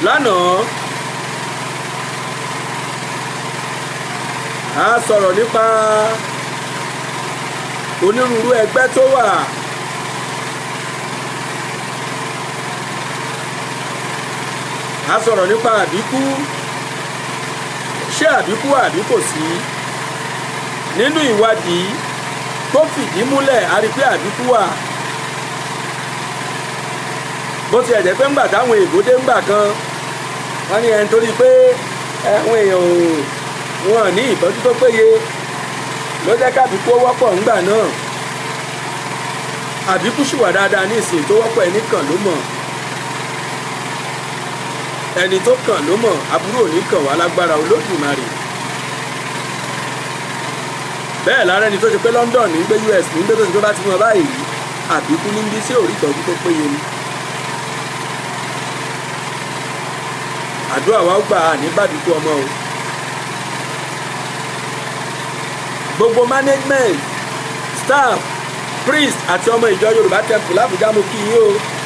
lánàá a sọ̀rọ̀ nípa onírúurú ẹgbẹ́ tó wà a sọ̀rọ̀ nípa àbíkú ṣé àbíkú àbí kò sí nínú ìwádìí tó fìdí múlẹ̀ a rí pé àbíkú wà bó ti ẹ̀jẹ̀ pé ńgbà táwọn èèbó dé ńgbà kan wọ́n ní ẹni torí pé àwọn èèyàn ò wọn ní ìtọ́jú tó péye ló jẹ́ kábíkú ó wọ́pọ̀ ńgbà náà àbíkú sì wà dáadáa ní ìsìn tó wọ́pọ̀ ẹni kàn ló mọ̀ ẹni tó kàn ló mọ̀ aburú ò ní kàn wá lágbára olódùmarè bẹ́ẹ̀ lára ẹni tó ṣe pé London ní gbé US ní gbé tó ṣe pé bá ti mọ báyìí àbíkú ní bí sí òrí ìtọ́jú tó péye ni. àdúrà wa gbà á ní bàbíkú ọmọ o. gbogbo management staff priest àti ọmọ ìjọ Yorùbá temple l'Àbújá mo kí yín o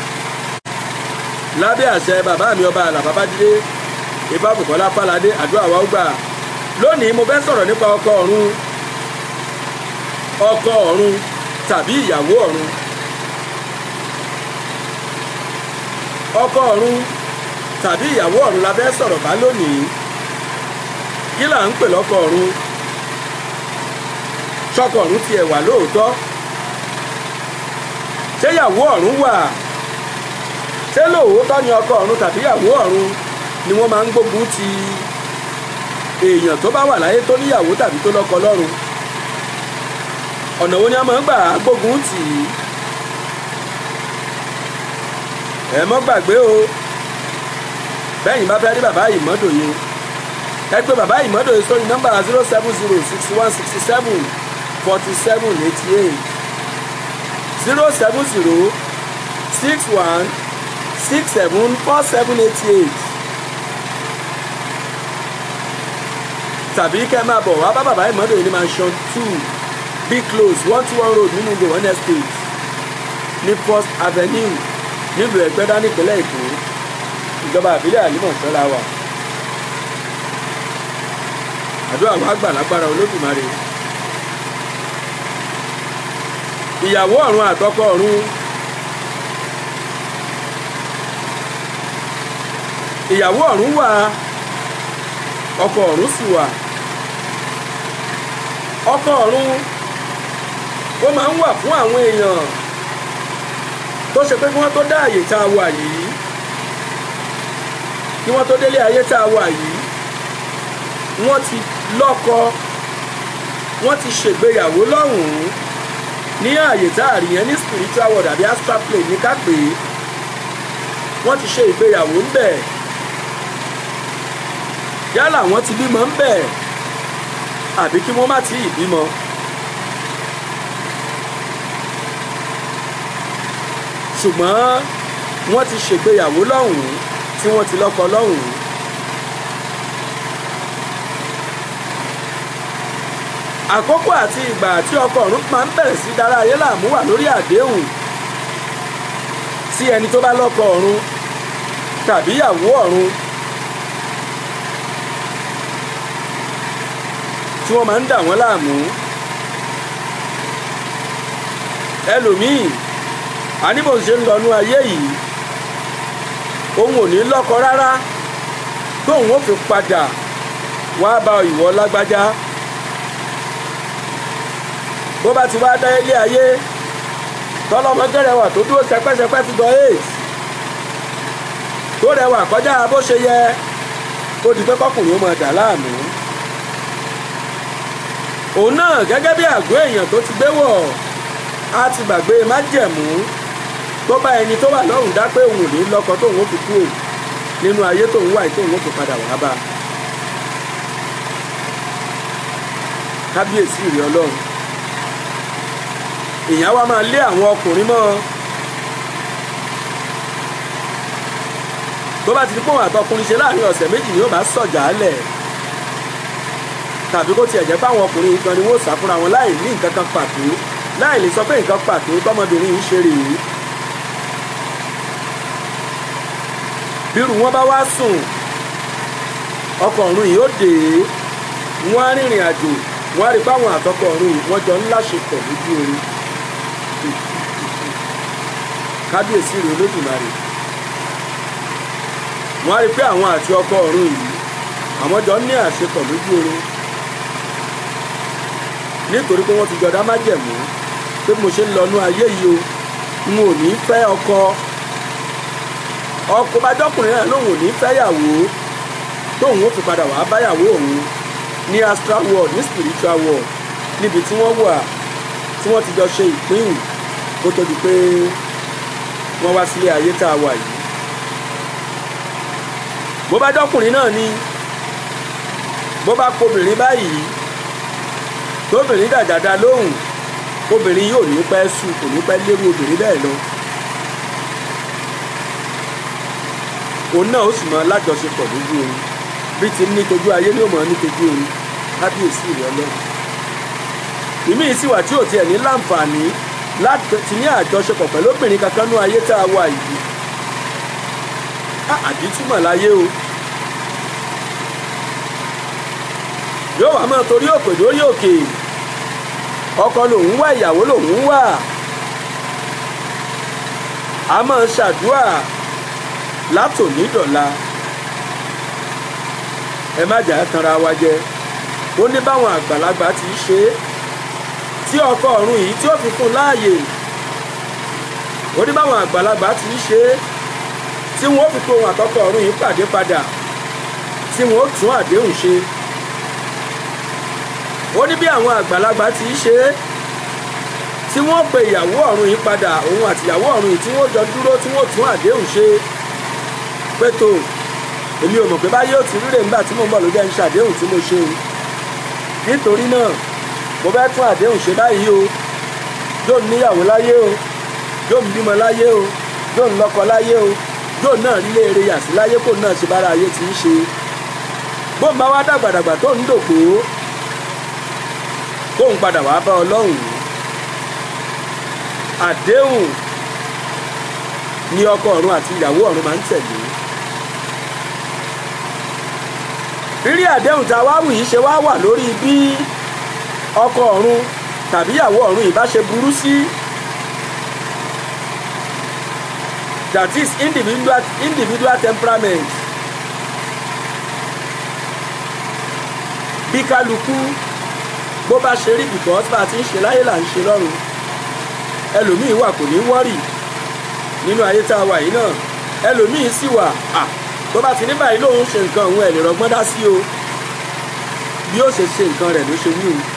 lábẹ́ àṣẹ bàbá mi ọba àlà babájídé ifá bùkọ́lá páládé àdúrà wa gbà lónìí mo fẹ́ sọ̀rọ̀ nípa ọkọ ọ̀run ọkọ ọ̀run tàbí ìyàwó ọ̀run ọkọ ọ̀run tàbí ìyàwó ọ̀run la fẹ́ sọ̀rọ̀ bá lónìí kí là ń pè lọ́kọ ọ̀run ṣọkọ ọ̀run tiẹ̀ wà lóòótọ́ ṣé ìyàwó ọ̀run wà ṣé lóòótọ́ ni ọkọ ọ̀run tàbí ìyàwó ọ̀run ni wọ́n máa ń gbógun ti èèyàn tó bá wà láyé tó níyàwó tàbí tó lọ́kọ lọ́run ọ̀nà wo ni a máa ń gbà gbógun tì í ẹ mọ́ gbàgbé o bẹ́yìn bá fẹ́ rí bàbá ìmọ́dòye ẹ pé bàbá ìmọ́dòye sórí nọ́mbà zero seven zero sixty one sixty seven forty seven eighty eight zero seven zero six one six seven four seven eighty eight tàbí kẹ́ máa bọ̀ wá bá bàbá ìmọ́dòye ní mansion two be close one two one road nínú gowon estate ní first avenue nílùú ẹgbẹ́dá nípínlẹ̀ èkó ìjọba àbílẹ̀ àlímọ̀ṣọ́ la wà àdúrà wa gbà lágbára olódùmarè ìyàwó ọ̀run àtọkọ ọ̀run ìyàwó ọ̀run wà ọkọ ọ̀run sì wà ọkọ ọ̀run ó máa ń wà fún àwọn èèyàn tó ṣe pé kí wọ́n tó dá àyè tá a wà yìí kí wọ́n tó délé ayé tá a wà yìí wọ́n ti lọ́kọ wọ́n ti ṣègbéyàwó lọ́hùn-ún ní ààyè tá a rí yẹn ní spiritual world àbí astral plane ní ká pè é wọ́n ti ṣe ìgbéyàwó ń bẹ̀ yálà wọ́n ti bímọ ń bẹ̀ àbí kí wọ́n má tí ì bímọ. ṣùgbọ́n wọ́n ti ṣègbéyàwó lọ́hùn-ún tí wọ́n ti lọ́kọ lọ́hùn-ún. àkókò àti ìgbà tí ọkọ ọ̀run máa ń bẹ̀rẹ̀ sí dára ayé láàmú wà lórí àdéhùn sí ẹni tó bá lọ́kọ ọ̀run tàbí ìyàwó ọ̀run tí wọ́n máa ń dà wọ́n láàmú. ẹlòmíì àníbò ṣe ń lọ́nú ayé yìí òun ò ní lọ́kọ rárá tóun ó fi padà wá bá ìwọ lágbájá bó bá ti wá dá ilé ayé tọlọmọdé rẹwà tó dúró sẹpẹsẹpẹ fi gbọ eight tó rẹwà kọjá bó ṣe yẹ ó di pé kọkùnrin ó máa dà láàmú òun náà gẹ́gẹ́ bí àgọ́ èèyàn tó ti gbé wọ̀ á ti gbàgbé májẹ̀mú tó bá ẹni tó wà lọ́rùn dá pé òun ò ní lọ́kọ tóun ó fi kú ò nínú ayé tóun wà tóun ó fi padà wá bá kábíyèsí ìrì ọlọ́run èèyàn wa máa lé àwọn ọkùnrin mọ́ tó bá ti di pòun àtọkùnrin ṣe láàrin ọ̀sẹ̀ méjì ni ó bá sọ̀jà lẹ̀ tàbí kó tiẹ̀ jẹ́ pé àwọn ọkùnrin gan ni wọ́n sá fúnra wọn láì ní nǹkan kan pàtó láì lè sọ pé nǹkan pàtó tọmọbìnrin yìí ṣe rèé bírù wọn bá wá sùn ọkọ̀ ọ̀run yìí ó dé wọ́n á rìnrìn àjò wọ́n á rí báwọn àtọkọ̀ ọ̀run yìí wọ́n jọ ń láṣepọ̀ lójú oorun kábíyèsí rèé olódùmarè wọ́n á rí pé àwọn àti ọkọ̀ ọ̀run yìí àwọn jọ ní àṣepọ̀ lójú oorun nítorí pé wọ́n ti jọ dá májẹ̀mú pé mo ṣe ń lọ́nú ayé yìí o n ò ní fẹ́ ọkọ ọkọ bájọ́kùnrin náà lòun ò ní fẹ́yàwó tóun ó fi padà wàá báyàwó òun ní astral world ní spiritual world níbi tí wọ́n wà tí wọ́n ti jọ ṣe ìpín kó tó di pé wọ́n wá sílé ayé tá a wà yìí bó bá jọ́kùnrin náà ni bó bá kobìnrin báyìí tóbìnrin dàjàdà lóhùn obìnrin yóò ní pẹ́ sùn kò ní pẹ́ lérú obìnrin bẹ́ẹ̀ lọ. òun náà ó sì mọ lájọṣepọ̀ lójú oorun bí ti ní tojú ayé ní òmò ní tojú oorun kábíyèsí rẹ lọ. ìmí sì wà tí ò tiẹ̀ ní láǹfààní láti ní àjọṣepọ̀ pẹ̀lú obìnrin kankan ní ayé tá a wà yìí. àdìtúmọ̀ láyé o. yóò wá máa torí òkè lórí òkè ọkọ lòun wá ìyàwó lòun wá a máa ń ṣàdúrà látòní dọ̀la ẹ má jà á tanra wa jẹ ó ní báwọn àgbàlagbà ti ṣe é tí ọkọ ọ̀run yìí tí ó fi fún láàyè ó ní báwọn àgbàlagbà ti ṣe é tí wọn ó fi kó ohun àtọkọ ọ̀run yìí pàdé padà tí wọn ó tún àdéhùn ṣe ó ní bí àwọn àgbàlagbà ti ṣe é tí wọ́n pe ìyàwó ọ̀run yìí padà òun àti ìyàwó ọ̀run yìí tí wọ́n jọ dúró tí wọ́n tún àdéhùn ṣe pé tó èmi ò mọ̀ pé báyé ò ti ríre nígbà tí mo ń bọ̀ ló jẹ́ ń ṣàdéhùn tí mo ṣe o nítorí náà mo fẹ́ tún àdéhùn ṣe báyìí o yóò níyàwó láyé o yóò ń bímọ láyé o yóò ń lọ́kọ láyé o yóò náà rí léèrè yàtí láyé kó náà ṣe bára ayé ti ń ṣe bóun bá wá dàgbàdàgbà tó ń dògbò kóun padà wàá bá ọlọ́run àdéhùn ni ọkọ ọ̀run àti ìyàwó ọ̀run máa ń tẹ̀lé rírí àdéhùn tá a wá wù yìí ṣe wá wà lórí bí ọkọ ọ̀run tàbí ìyàwó ọ̀run yìí bá ṣe burú sí that is individual individual temperament bí kálukú bó bá ṣe rí because bá a ti ń ṣe láyé là ń ṣe lọ́run ẹlòmíì wà kò ní wọ́rì nínú ayé tá a wà yìí náà ẹlòmíì sì wà à tó bá ti ní báyìí lòun ṣe nǹkan òun ẹ̀ lè rọgbọ́n dá sí o bí ó ṣe ṣe nǹkan rẹ̀ ló ṣe wí o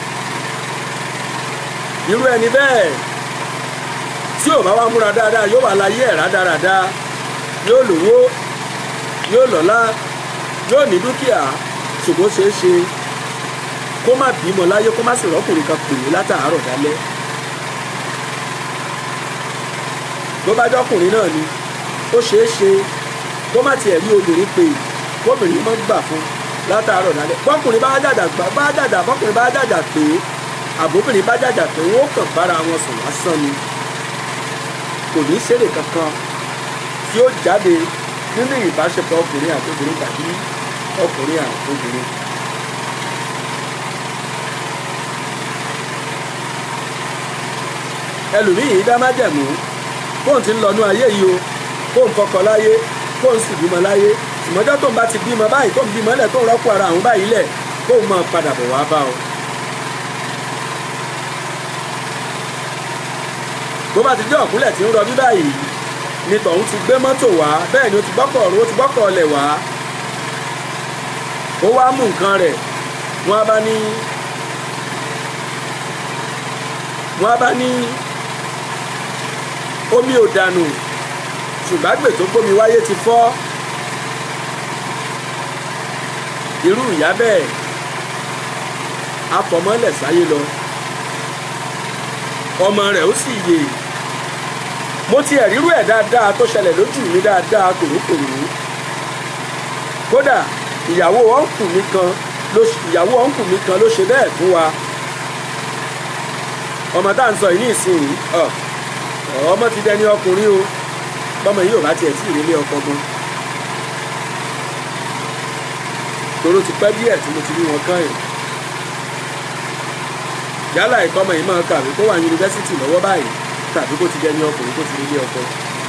irú ẹni bẹ́ẹ̀ tí ò bá wá múra dáadáa yóò wà láyé ẹ̀ rádaràda yóò lówó yóò lọ́lá yóò ní dúkìá ṣùgbọ́n ṣeé ṣe kó má bímọ láyé kó má sì rọ́kùnrin kan pè é látàárọ̀ dálẹ́ tó bá jọkùnrin náà ni ó ṣeé ṣe kó má tiẹ̀ rí obìnrin pè kóbìnrin mọ́ gbà fún látàárọ̀ dálẹ́ bọ́kùnrin bá jàjà gbà bá jàjà bọ́kùnrin bá jàjà pé àbóbìnrin bá jàjà pé wọ́n kàn bára wọn sùn lásán ni kò ní ṣeré kankan tí ó jáde nínú ìbáṣepọ̀ ọkùnrin àti obìnrin tàbí ọkùnrin àti obìnrin. ẹlòmíì yìí dá májẹ̀mú kóun ti ń lọ́nú ayé yìí o kóun kọ́kọ́ láyé kóun sì bímọ láyé ìmọ̀jọ́ tóun bá ti bímọ báyìí tóun bímọ lẹ̀ tóun rọ́pò ara àwọn báyìí lẹ̀ kóun máa padà bọ̀ wá bá ọ. bó bá ti dé ọ̀kúnlẹ̀ tí ń rọbí báyìí ni tọ̀hún ti gbé mọ́tò wá bẹ́ẹ̀ ni ó ti gbọ́kọ̀ ọ̀run ó ti gbọ́kọ̀ ọ̀lẹ̀ wá ó wá mú nǹkan rẹ̀ wọ́n á bá ní wọ́n á bá ní omi ò dànù ṣùgbọ́n àgbè tó gbómi wáyé ti fọ́ irú ìyá bẹ́ẹ̀ afọmọ́lẹ̀ sáyé lọ ọmọ rẹ̀ ó sì yè mo ti ẹ̀rírú ẹ̀ dáadáa tó ṣẹlẹ̀ lójú mi dáadáa kòrókòrò kódà ìyàwó ọ̀nkù mi kan ló ìyàwó ọ̀nkù mi kan ló ṣe bẹ́ẹ̀ fún wa ọmọ tá à ń sọ yìí ní ìsinyìí ọmọ ti dẹni ọkùnrin o bọ́mọ yìí ò bá tiẹ̀ sí ìrẹ́lẹ̀ ọkọ gan toró ti pẹ́ díẹ̀ tí mo ti rí wọn kàn yìí yálà ìkọ́mọ yìí máa kàwé kó wà ní yunifásitì lọ́wọ́ báyìí tàbí kó ti dẹni ọkùnrin kó ti rí ilé ọkọ.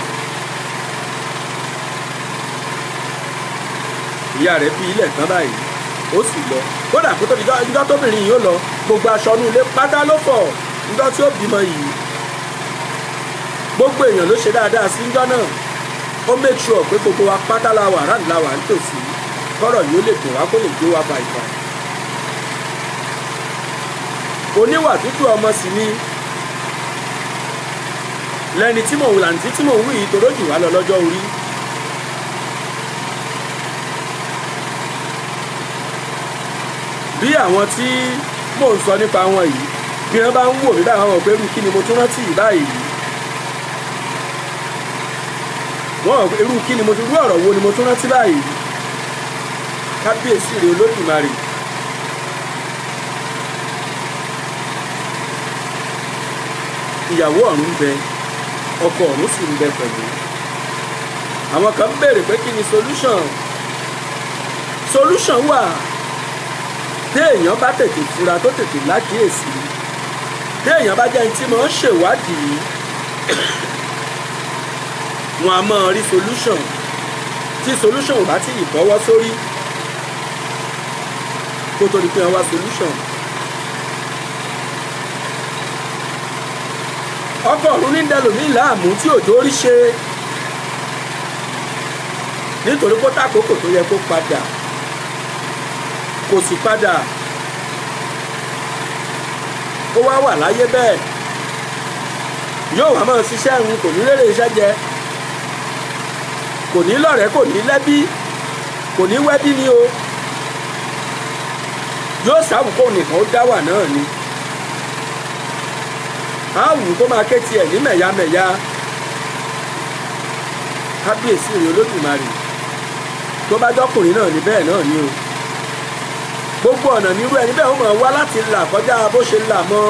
ìyá rẹ̀ fi ilẹ̀ tán báyìí ó sì lọ kódà kó tó di ọjọ́ tóbìnrin yìí ó lọ gbogbo aṣọ inú ilé pátá ló fọ̀ níjọ́ tí ó bímọ yìí gbogbo èèyàn ló ṣe dáadáa sí níjọ́ náà ó make sure pé gbogbo wa pátá la wà ráàlú la wà nítòsí kọ́rọ̀ yìí ó lè dùn wá kó lè gbé wa bàìbà oníwà tútù ọmọ sì ni lẹni tí mò ń làǹtí tí mò ń wí ìtòrò jù wá lọ lọ́jọ́ orí. bí àwọn tí mò ń sọ nípa wọn yìí bí wọn bá ń wò mí báyìí wọn mọ̀ pé irú kí ni mo tún rántí yìí báyìí wọn mọ̀ pé irú kí ni mo tún rú ọ̀rọ̀ wo ni mo tún rántí báyìí kábíyèsí rèé olódùmarè. ìyàwó ọ̀run ń bẹ ọkọ ọ̀run sì ń bẹ pẹ̀lú àwọn kan béèrè pé kí ni solution solution wà téèyàn bá tètè fura tó tètè lákìyèsí téèyàn bá jẹ́ ẹni tí máa ń ṣèwádìí wọn a máa rí solution tí solution ò bá tí ì bọ́wọ́ sórí kó tó di pé wọn wá solution. ọkọ ọ̀run ní dẹlòmí láàmú tí òjò rí ṣe nítorí kó tàkókò tó yẹ kó padà kò sì padà ó wá wà láyé bẹ́ẹ̀ yóò wá máa ṣiṣẹ́ ń kò ní rere iṣẹ́ jẹ kò ní lọ́rẹ̀ẹ́ kò ní lẹ́bí kò ní wẹ́bí ni o yóò sáwùkọ́ nìkan ó dá wà náà ni àwù tó máa ké tiẹ̀ ní mẹ̀yàmẹ̀yà kábíyèsí rèé olódùmarè tó bá jọkùnrin náà ní bẹ́ẹ̀ náà ni o gbogbo ọ̀nà nírú ẹni bẹ́ẹ̀ ó máa wá láti là kọjá bó ṣe là mọ́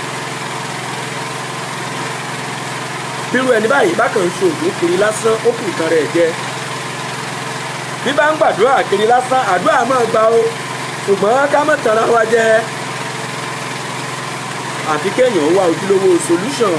bírú ẹni báyìí bákan ń ṣoògùn kiri lásán ó kù nǹkan rẹ̀ jẹ bí bá ń gbàdúrà kiri lásán àdúrà máa gbà o ṣùgbọ́n ká má tanra wa jẹ àfi kéèyàn wá ojúlówó solution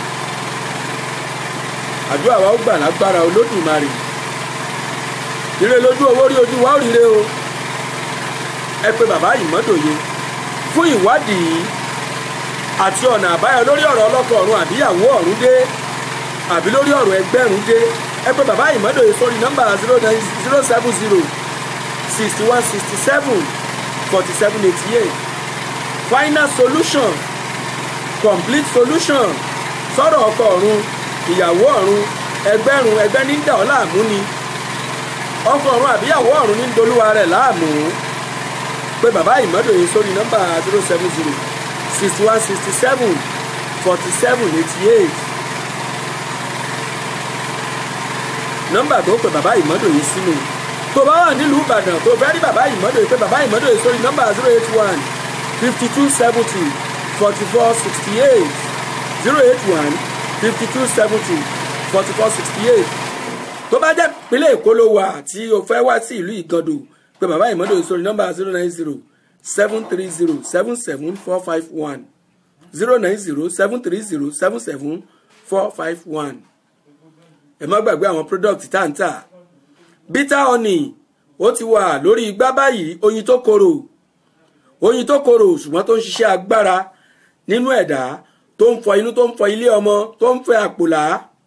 àdúrà wa ó gbà lágbára olódùmarè ire lójú owó rí ojú wa ó ríre o ẹ pé bàbá ìmọ́dòye fún ìwádìí àti ọ̀nà àbáyọ lórí ọ̀rọ̀ ọlọ́kọ ọ̀run àbíyàwó ọ̀run dé àbí lórí ọ̀rọ̀ ẹgbẹ́rún dé ẹ pé bàbá ìmọ́dòye sórí nọ́mbà zero nine zero seven zero sixty one sixty seven forty seven eighty eight final solution complete solution sọ̀rọ̀ ọkọ ọ̀run ìyàwó ọ̀run ẹgbẹ́rún ẹgbẹ́ ní dà ọ́ láàmú ni ọkọ ọ̀run àbíyàwó ọ̀run ní dolúwa rẹ̀ láàmú pé bàbá ìmọ́dòye sórí nọ́mbà zero seven zero sixty one sixty seven forty seven eighty eight nọ́mbà tó pè bàbá ìmọ́dòye sínú tó bá wà nílùú ìbàdàn tó fẹ́ rí bàbá ìmọ́dòye pé bàbá ìmọ́dòye sórí nọ́mbà zero eight one fifty two seventy forty four sixty eight zero eight one fifty two seventy forty four sixty eight tó bá jẹ́ ìpínlẹ̀ èkó ló wà tí o fẹ́ wá sí ìlú ìgàndò pé bàbá ìmọ́dòye sórí nọ́mbà zero nine zero seven three zero seven seven four five one zero nine zero seven three zero seven seven four five one ẹ má gbàgbé àwọn product tá à ń tà bitter honey ó ti wà lórí igbá báyìí oyin tó korò oyin tó korò ṣùgbọ́n tó ń ṣiṣẹ́ agbára nínú ẹ̀dá tó ń fọ inú tó ń fọ ilé ọmọ tó ń fẹ àpòlá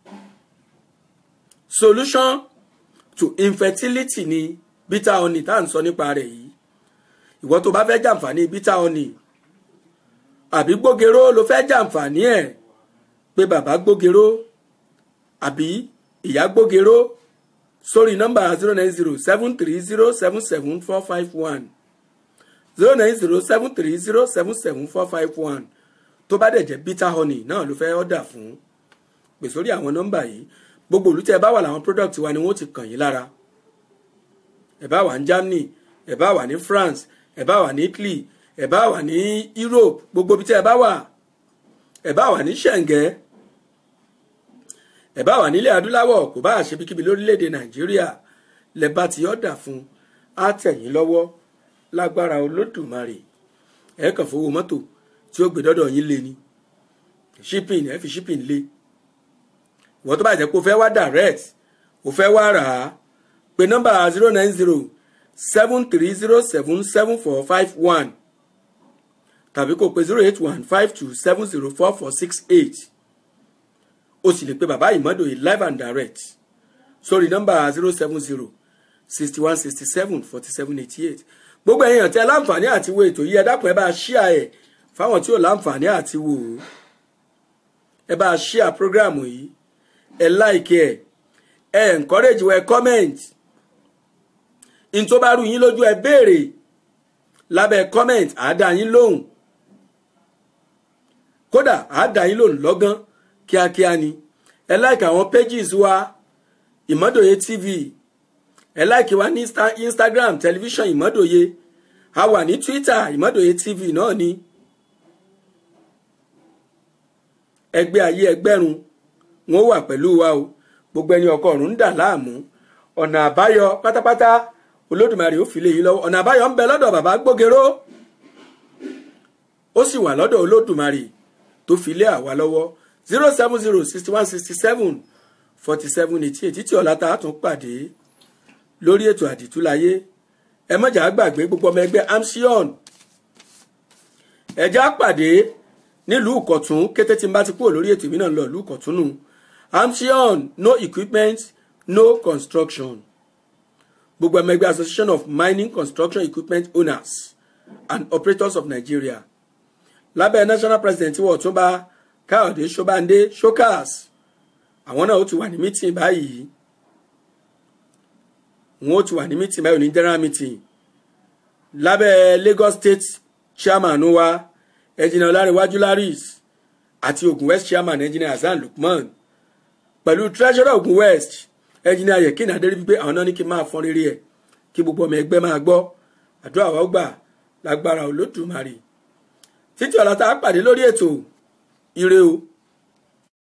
solution to infertility ni bitter honey tá à ń sọ nípa rẹ̀ yìí ìwọ tó bá fẹ́ jàǹfààní bitter honey àbí gbógeró ló fẹ́ jàǹfààní ẹ̀ pé bàbá gbógeró àbí ìyá gbógeró sórí nọ́mbà zero nine zero seven three zero seven seven four five one zero nine zero seven three zero seven seven four five one tó bá dẹ̀ jẹ́ bitter honey náà ló fẹ́ ọ́dà fún pè sórí àwọn nọ́mbà yìí gbogbo olùtẹ́ ẹ bá wà láwọn product wa ni wọ́n ti kàn yín lára ẹ bá wà ní Germany ẹ bá wà ní France ẹ bá wà ní Italy ẹ bá wà ní Europe gbogbo ibi tí ẹ bá wà ẹ bá wà ní Ṣẹ̀ǹgẹ́ ẹ bá wà nílẹ̀ adúláwọ̀ kò bá àṣebíkíbi lórílẹ̀‐èdè Nàìjíríà lẹ bá ti ọ̀dà fún á tẹ̀ yín lọ́wọ́ lágbára olódùmarè ẹ kàn fowó mọ́tò tí ó gbé dọ́dọ̀ yín lé ni shipping ẹ fi shipping lé ìwọ́n tó bá jẹ́ pé o fẹ́ wá direct o fẹ́ wá rà á pé nọ́mbà zero nine zero seven three zero seven seven four five one tàbí kó pe zero eight one five two seven zero four four six eight o sì lè pe bàbá ìmọ́dòye live and direct sórí nọ́mbà zero seven zero sixty one sixty seven forty seven eighty eight gbogbo ẹ̀yin tí ẹ láǹfààní àti wo ètò yìí ẹ dákun ẹ bá ṣíà ẹ fáwọn tí ò láǹfààní àti wò ó ẹ bá ṣíà prógráàmù yìí ẹ láìkí ẹ ẹ encourage ẹ comment n tó bá rú yín lójú ẹ béèrè lábẹ́ comment àádá yín lóhùn kódà àádá yín lóhùn lọ́gán kíákíá ni ẹ like àwọn pages wa ìmọ́dòye tv ẹ like wa ní instagram television ìmọ́dòye a wà ní twitter ìmọ́dòye tv náà ni ẹgbẹ́ ayé ẹgbẹ́rún wọn wà pẹ̀lú wa o gbogbo ẹni ọkọ ọ̀run ń dà láàmú ọ̀nà àbáyọ pátápátá olódùmarè ó fi lé yín lọ́wọ́ ọ̀nà àbáyọ ń bẹ lọ́dọ̀ bàbá gbógeró ó sì wà lọ́dọ̀ olódùmarè tó fi lé àwa lọ́wọ́ zero seven zero sixty one sixty seven forty seven eighty eight títí ọ̀la tá a tún pàdé lórí ètò àdìtúláyé ẹ mọ̀jà gbàgbé gbogbo ọmọ ẹgbẹ́ amsion ẹ̀já pàdé nílùú ìkọ̀tún kété tí n bá ti kúrò lórí ètò ìmínà lọ ìlú ìkọ̀tún nù amsion no equipment no construction gbogbo ọmọ ẹgbẹ́ association of mining construction equipment owners and operators of nigeria lábẹ́ national president wọ̀ tún bá káyọ̀dé ṣọ́bàndé showcas àwọn náà ó ti wà ní meeting báyìí wọn ó ti wà ní meeting báyìí ní general meeting lábẹ́ lagos state chairman wa ẹnjìnà ọlárẹ̀wájú laris àti ogun west chairman ẹnjìnà hasan lukman pẹ̀lú treasurer ogun west ẹnjìnà yekin adéríbígbé àwọn náà ní kí n máa fọ́n rere ẹ̀ kí gbogbo ọmọ ẹgbẹ́ máa gbọ́ àdúrà wa gbà lágbára olódùmarè títí ọ̀la tá a pàdé lórí ètò ire o.